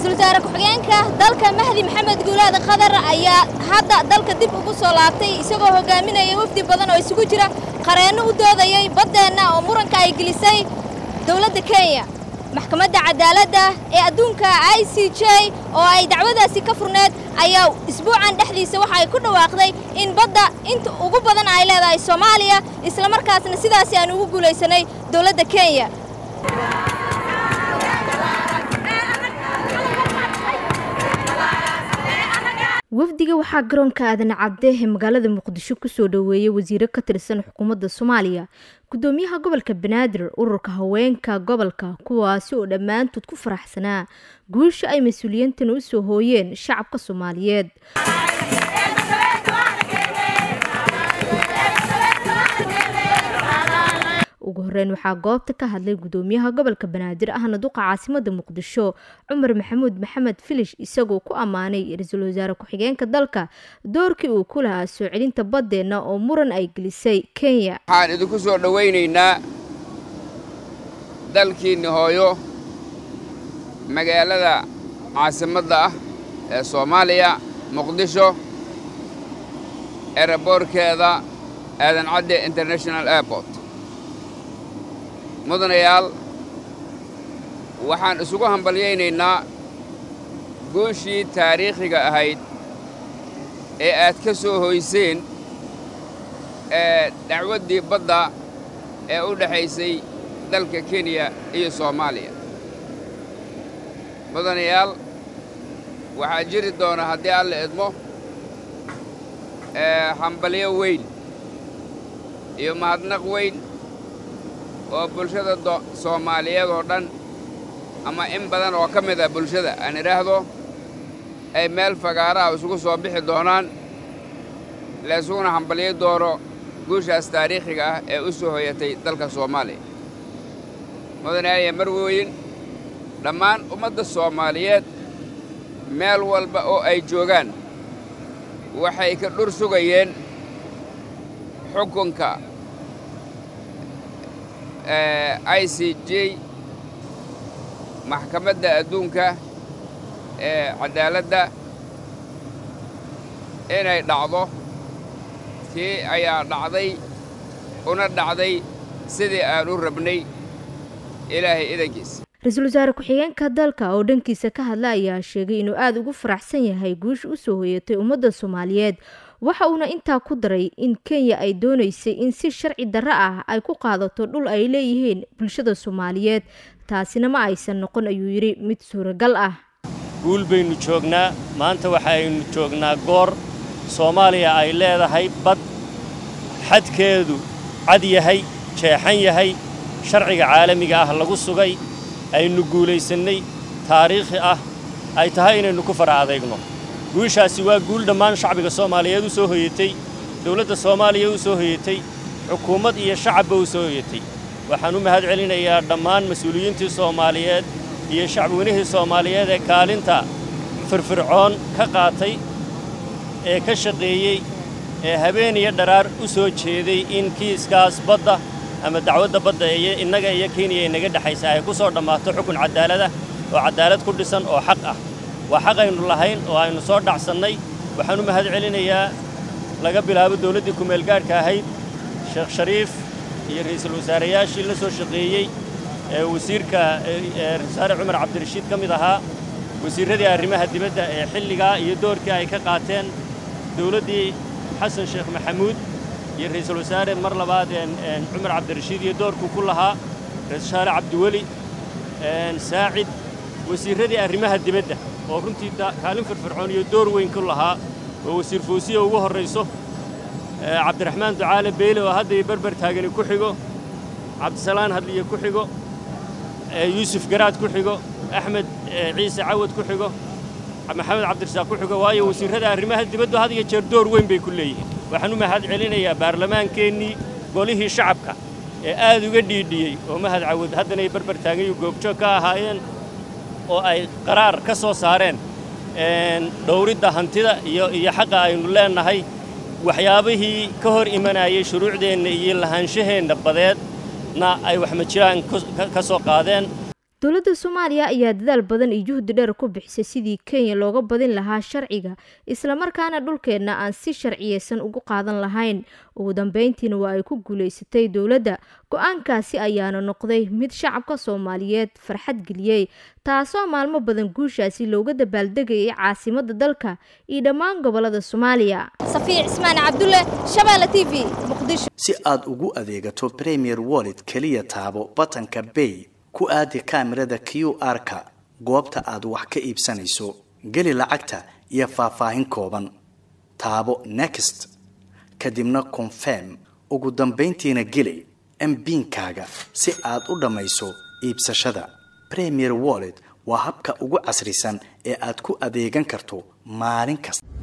ra-iisul wasaare ku-xigeenka dalka mahdi maxamed guulaad khadar ayaa hadda dalka dib ugu soo laabtay isagoo hogaaminaya wafdi badan oo isugu jira qareenno u doodayay baddeenna oo muranka ay gelisay dowladda kenya maxkamadda cadaaladda ee adduunka i c j oo ay dacwadaasi ka furneed ayaa isbuucan dhexdiisa waxa ay ku dhawaaqday in badda inta ugu badan ay leedahay soomaaliya islamarkaasna sidaasi aan ugu guulaysanay dowladda kenya wafdiga waxaa garoonka aadan cabde ee magaalada muqdisho kusoo dhoweeyey wasiiro ka tirsan xukuumadda soomaaliya gudoomiyaha gobolka banaadir ururka haweenka gobolka kuwaasi oo dhammaantood ku faraxsanaa guusha ay mas-uuliyiintana u soo hooyeen shacabka soomaaliyeed ugu horeyn waxaa goobta ka hadlay gudoomiyaha gobolka banaadir ahna duqa caasimada muqdisho cumar maxamuud maxamed filish isagoo ku ammaanay ra-iisul wasaare ku-xigeenka dalka doorkii uu ku lahaa soo celinta baddeenna oo muran ay gelisay kenya waxaan idinku soo dhowaynaynaa dalkiinni hooyo magaalada caasimadda ah ee soomaaliya muqdisho eraboorkeeda aadan cadde international airport mudanayaal waxaan isugu hambalyaynaynaa guushii taariikhiga ahayd ee aad ka soo hoyseen ee dacwaddii badda ee u dhexaysay dalka kenya iyo soomaaliya mudanayaal waxaa jiri doona haddii alla idmo hambalyo weyn iyo mahadnaq weyn oo bulshada soomaaliyeed oo dhan ama in badan oo ka mid ah bulshada aan idhaahdo ay meel fagaaraha isugu soo bixi doonaan la isuguna hambalyo doono guushaas taariikhiga ah ee u soo hoyatay dalka soomaaliya mudanayaaliya marwooyin dhammaan ummadda soomaaliyeed meel walba oo ay joogaan waxay ka dhur sugayeen xukunka i c j maxkamadda adduunka ee caddaaladda inay dhacdo tii ayaa dhacday una dhacday sidii aan u rabnay ilaahay idankiisa ra-iisul wasaare ku-xigeenka dalka oo dhankiisa ka hadla ayaa sheegay inuu aada ugu faraxsan yahay guusha u soo hoyatay ummadda soomaaliyeed waxa uuna intaa ku daray in kenya ay doonaysay in si sharci darro ah ay ku qaadato dhul ay leeyihiin bulshada soomaaliyeed taasina ma aysan noqon ayuu yidhi mid suuragal ah guul baynu joognaa maanta waxaaynu joognaa goor soomaaliya ay leedahay bad xadkeedu cad yahay jeexan yahay sharciga caalamiga ah lagu sugay aynu guulaysannay taariikhi ah ay tahay inaynu ku fara adeegno guushaasi waa guul dhammaan shacbiga soomaaliyeed u soo hoyatay dawladda soomaaliya u soo hoyatay xukuumad iyo shacabba u soo hoyatay waxaan u mahad celinayaa dhammaan mas-uuliyiintii soomaaliyeed iyo shacbiweynihii soomaaliyeed ee kaalinta firfircoon ka qaatay ee ka shaqeeyey ee habeen iyo dharaar u soo jeeday in kiiskaas badda ama dacwadda badda iyo innaga iyo kenya inaga dhexaysa ay ku soo dhammaato xukun caddaaladah oo caddaalad ku dhisan oo xaq ah waa xaq aynu lahayn oo aynu soo dhacsannay waxaan u mahad celinayaa laga bilaabo dawladdii kumeelgaadhka ahayd sheekh shariif iyo ra'iisul wasaareyaashii la soo shaqeeyey ee wasiirka wasaare cumar cabdirashiid ka mid ahaa wasiirradii arrimaha dibadda ee xilligaa iyo doorkii ay ka qaateen dawladdii xasan sheekh maxamuud iyo ra'iisul wasaare mar labaad cumar cabdirashiid iyo doorkuu ku lahaa ra-isul wasaare cabdiweli saacid wasiirradii arrimaha dibadda oo runtii kaalin firfircoon iyo door weyn ku lahaa oo wasiir foosiya ugu horrayso cabdiraxmaan ducaale beyle oo hadda iyo berber taagani ku xigo cabdisalaan hadliye ku xigo yuusuf garaad ku xigo axmed ciise cawad ku xigo maxamed cabdirasaaq ku xigo waayo wasiirrada arrimaha dibaddu had iyo jeer door weyn bay ku leeyihiin waxaan u mahad celinayaa baarlamaankeennii golihii shacabka ee aad uga dhiidhiyey oo mahad cawad haddana ay berber taagayu goobjoog ka ahaayeen oo ay qaraar ka soo saareen dhowridda hantida iyo iyo xaqa aynu leennahay waxyaabihii ka hor imanayay shuruucdeenna iyo lahaanshaheenna badeedna ay waxmajiraan ka soo qaadeen dowladda soomaaliya ayaa dadaal badan iyo juhdi dheer ku bixisay sidii kenya looga badin lahaa sharciga islamarkaana dhulkeenna aan si sharciyeysan ugu qaadan lahayn ugu dambeyntiina waa ay ku guuleysatay dowladda go-aankaasi ayaana noqday mid shacabka soomaaliyeed farxad geliyey taasoo maalmo badan guushaasi looga dabaaldegayay caasimada dalka iyo dhammaan gobolada soomaaliya safiya cismaan cabdulle shabeelle t v muqdisho si aad ugu adeegato premier wallet keliya taabo batanka bay ku aadi kaamirada q r-ka goobta aad wax ka iibsanayso geli lacagta iyo faahfaahin kooban taabo next kadibna confirm ugu dambayntiina geli mbiinkaaga si aad u dhammayso iibsashada premier wallet waa habka ugu casrisan ee aad ku adeegan karto maalin kasta